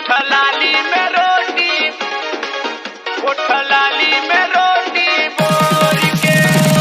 लाली में रोटी उठ लाली में रोटी बोर के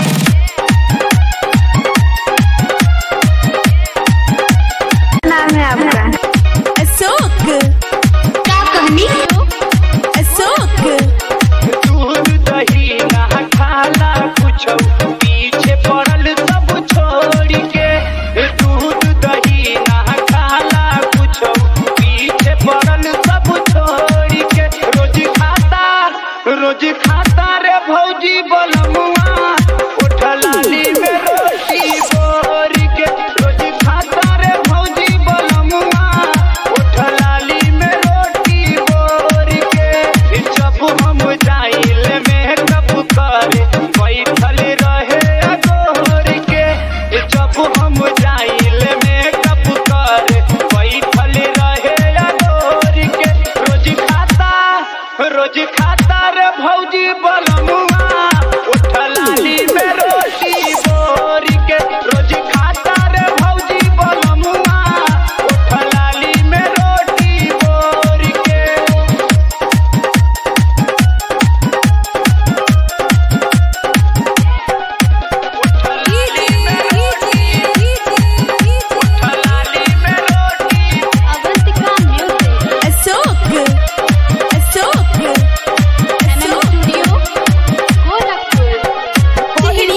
नाम है आपका अशोक क्या कहनी अशोक दूध दही ना खाला कुछ पीछे पड़ल सब छोड़ के दूध दही ना खाला कुछ पीछे पड़ल सब छोड़ के रोज खाता रोज खाता रे भौजी बलमुआ उठ लाली में रोटी बोर के रोज खाता रे भौजी बलमुआ उठ लाली में रोटी बोर के जब हम जाइल में कब करे बैठल रहे अगोर के जब हम जाइल में कब करे बैठल रहे अगोर के रोज खाता रोज खाता रे भौजी बलमुआ उठ लाली में रोटी बोर के रोज खाता रे भौजी बलमुआ उठ लाली में रोटी बोर के Avantika music Ashok Ashok MM studio Gorakhpur टिहरी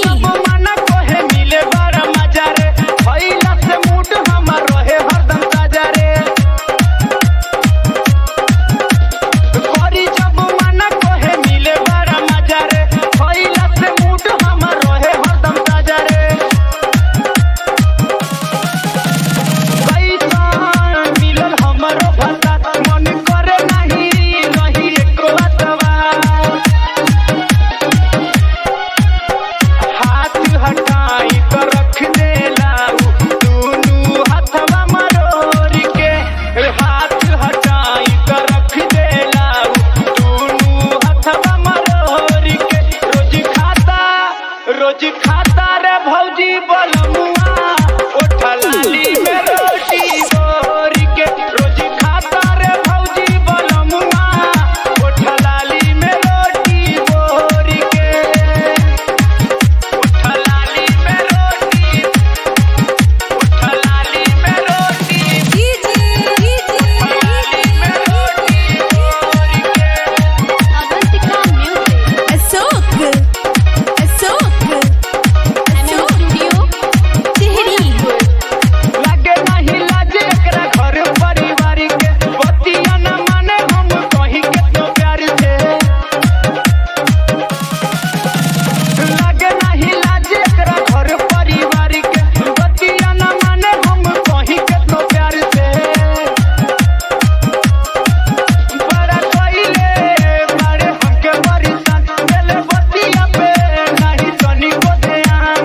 मन करे नहीं रही एको अतवा हाथ हटाई तो रख दे लाऊ दूनू हथवा मरोड़ के हाथ हटाई तो रख दे लाऊ दूनू हथवा मरोड़ के रोज खाता रोज खाता रे भौजी बलमुआ उठ लाली में रोटी बोर के रोज खाता रे भौजी बलमुआ उठ लाली में रोटी बोर के उठ लाली में रोटी उठ लाली में रोटी लाली में रोटी बोर के Avantika music Ashok Ashok MM studio टिहरी लागे नहीं लाजे एकरा घर परिवार के बतिया न माने हम कहीं के तो प्यार से लागे नहीं लाजे एकरा घर परिवार के बतिया न माने हम कहीं के तो प्यार से बड़ा कइले मारे हमके बरिसान देले बतिया पे नहीं तनी को ध्यान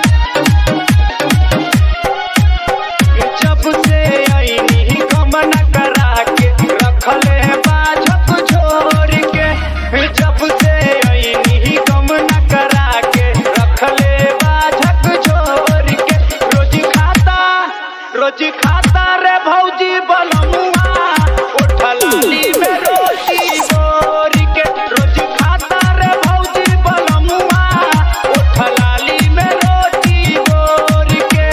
जब से आईनी गमन करा के रखले बाझक छोड़ के जब से आईनी गमन करा के रखले बाझक छोड़ के रोज खाता रोज खाता रे भौजी बलमुआ उठ लाली में रोटी बोर के रोज खाता रे भौजी बलमुआ उठ लाली में रोटी बोर के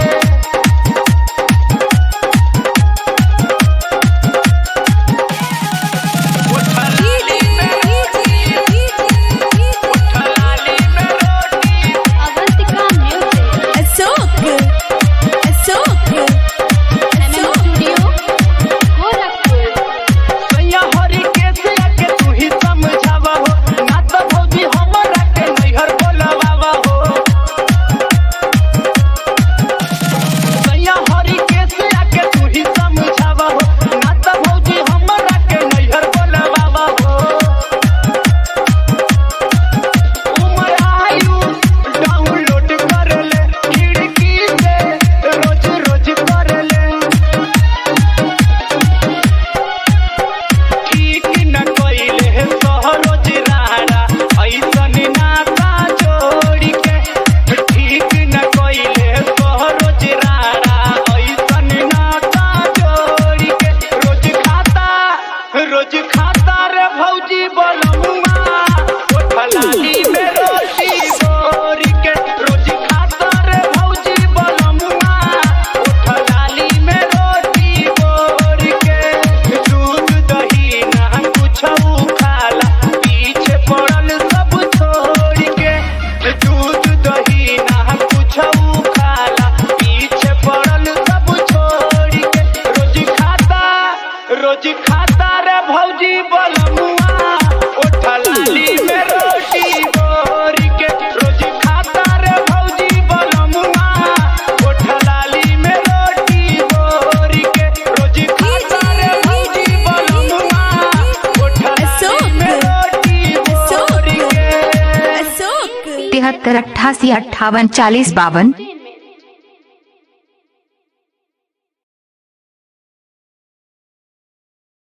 उठलाली में रोटी उठलाली में रोटी Avantika music Ashok Ashok MM studio Gorakhpur सैया हरि के रोज खाता रे भौजी बलमुआ ओठा लाली में रोटी बोर के रोज खाता रे भौजी बलमुआ ओठा लाली में रोटी बोर के रोज खाता रे भौजी बलमुआ ओठा लाली में रोटी बोर के अशोक तिहत्तर अट्ठासी अट्ठावन चालीस बावन